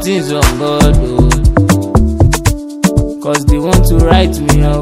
things on God, oh. Cause they want to write me off.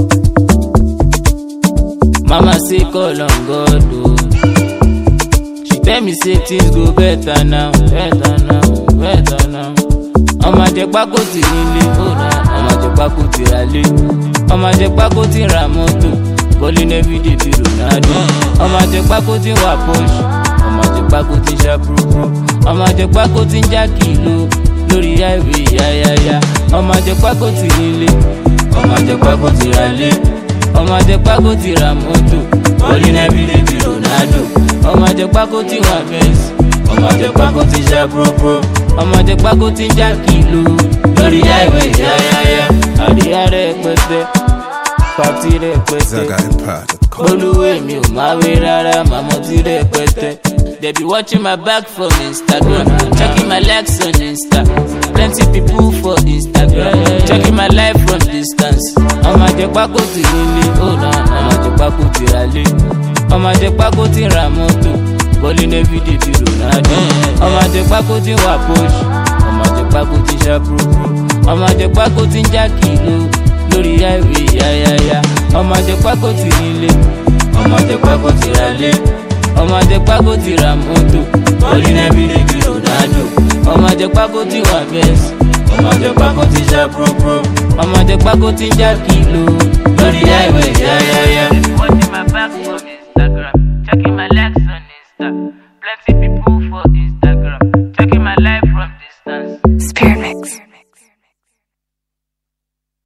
Mama say call on God, oh. She tell me say things go better now, better now, better now. Ọmọ àjẹpákó ti nílé, ọmọ àjẹpákó ti ra lé. Ọmọ àjẹpákó ti ra mọ́tò, bọ́lí everyday bí Ronaldo. Ọmọ àjẹpákó ti wà Porsche, ọmọ àjẹpákó ti ṣá púrúpúrú. Ọmọ àjẹpákó ti ń já kìló lórí highway yáyáyá. Ọmọ àjẹpákó ti nílé, ọmọ àjẹpákó ti ra lé. Ọmọ àjẹpákó ti ra mọ́tò, bọ́lí everyday bí Ronaldo. Ọmọ àjẹpákó ti wà Benz, ọmọ àjẹpákó ti ṣá púrúpúrú. Ọmọ àjẹpákó ti ń já kìló lórí highway yáyáyá. Àríyá rẹpẹtẹ, pàtí rẹpẹtẹ. ZagaEmpire.com. olúwe mi ò máa wé rárá màmá ti rẹpẹtẹ. They be watching my back from Instagram, checking my likes on Insta. Plenty people for Instagram, checking my life from distance. Ọmọ àjẹpákó ti nílé, ó na ọmọ àjẹpákó ti ra lé. Ọmọ àjẹpákó ti ra mọ́tò, bọ́lí everyday bí Ronaldo. Ọmọ àjẹpákó ti wà Porsche, ọmọ àjẹpákó ti ṣá púrúpúrú. Ọmọ àjẹpákó ti ń já kìló lórí highway yáyáyá. Ọmọ àjẹpákó ti nílé, ọmọ àjẹpákó ti ra lé. Ọmọ àjẹpákó ti ra mọ́tò, bọ́lí everyday bí Ronaldo. Ọmọ àjẹpákó ti wà Benz, ọmọ àjẹpákó ti ṣá púrúpúrú. Ọmọ àjẹpákó ti ń já kìló lórí highway yáyáyá. Watching my back from Instagram, checking my likes on Insta. Plenty people for